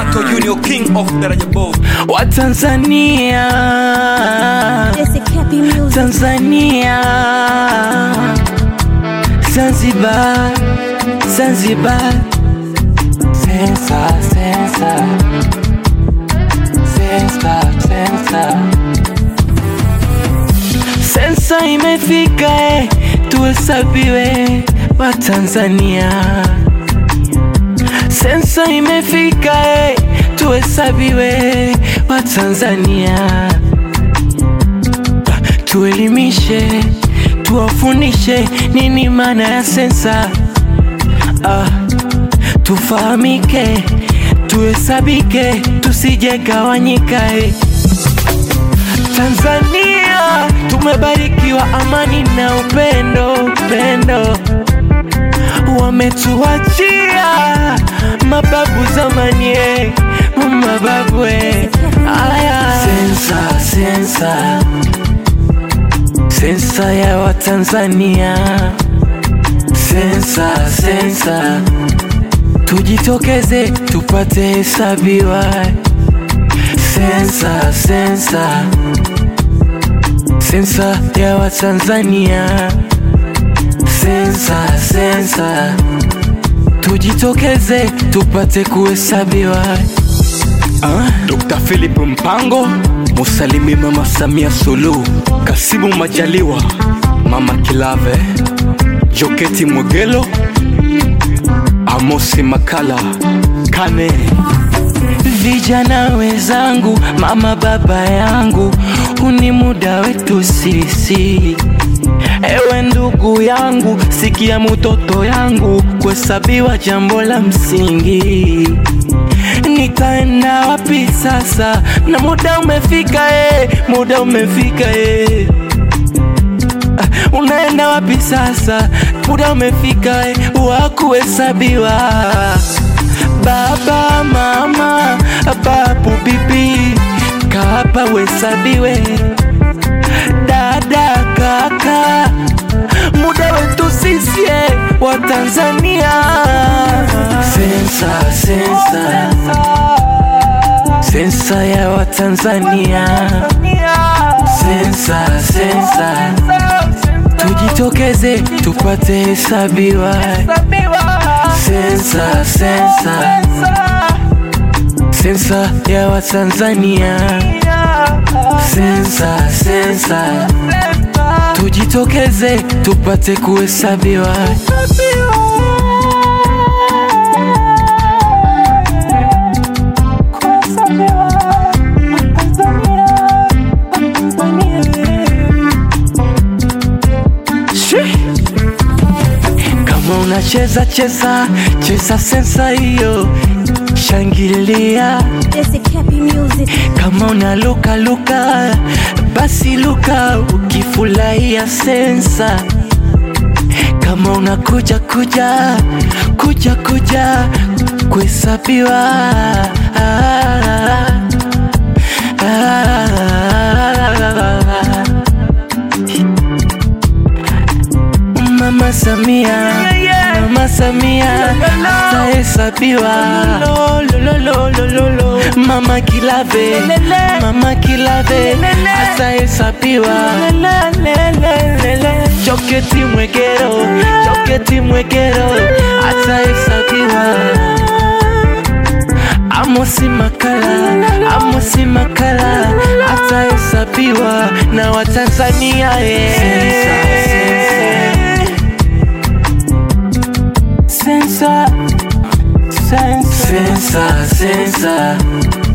Mato Junior King of Daraja Boy. wa Tanzania, Jesse Cappy Music. Tanzania, Zanzibar, Zanzibar, sensa, sensa, sensa, sensa, sensa imefika, eh, tuhesabiwe wa Tanzania. Sensa imefika eh, tuhesabiwe wa Tanzania, tuelimishe, tuwafundishe nini maana ya sensa ah, tufahamike, tuhesabike, tusijegawanyika eh. Tanzania tumebarikiwa amani na upendo, upendo wametuachia mababu zamani, eh, mababu eh. Aya, sensa sensa sensa ya Watanzania, sensa sensa, tujitokeze tupate hesabiwa, sensa sensa sensa ya Watanzania sensa sensa, tujitokeze tupate kuhesabiwa. Ah, Dr. Philip Mpango, Musalimi Mama Samia Suluhu, Kasimu Majaliwa, Mama Kilave, Joketi Mwegelo, Amosi Makala, Kane, Vijana wenzangu, mama baba yangu, huni muda wetu sisi. Ewe ndugu yangu, sikia mtoto yangu, kuhesabiwa jambo la msingi. Nitaenda wapi sasa? Na muda umefika eh, muda umefika eh. Ah, Unaenda wapi sasa? Muda umefika eh, wa kuhesabiwa. Baba, mama, babu, bibi, kapa uhesabiwe. Dada, kaka, muda wetu sisi eh, wa Tanzania. Sensa, sensa, sensa ya Watanzania. Sensa, sensa, tujitokeze tupate hesabiwa. Sensa, sensa, sensa ya Watanzania. Sensa, sensa, tujitokeze tupate kuhesabiwa. Shi. Kama unacheza cheza cheza sensa hiyo, shangilia. Jesse Cappy Music. Kama unaluka luka, basi luka ukifurahia sensa. Kama unakuja kuja kuja kuja kuhesabiwa. Ah, ah, Mama Samia, Mama Samia atahesabiwa. Mama Kilave, Mama Kilave atahesabiwa. Joketi Mwegero, Joketi Mwegero atahesabiwa. Amosi Makala, Amosi Makala atahesabiwa na Watanzania eh. Sensa, sensa, sensa, sensa,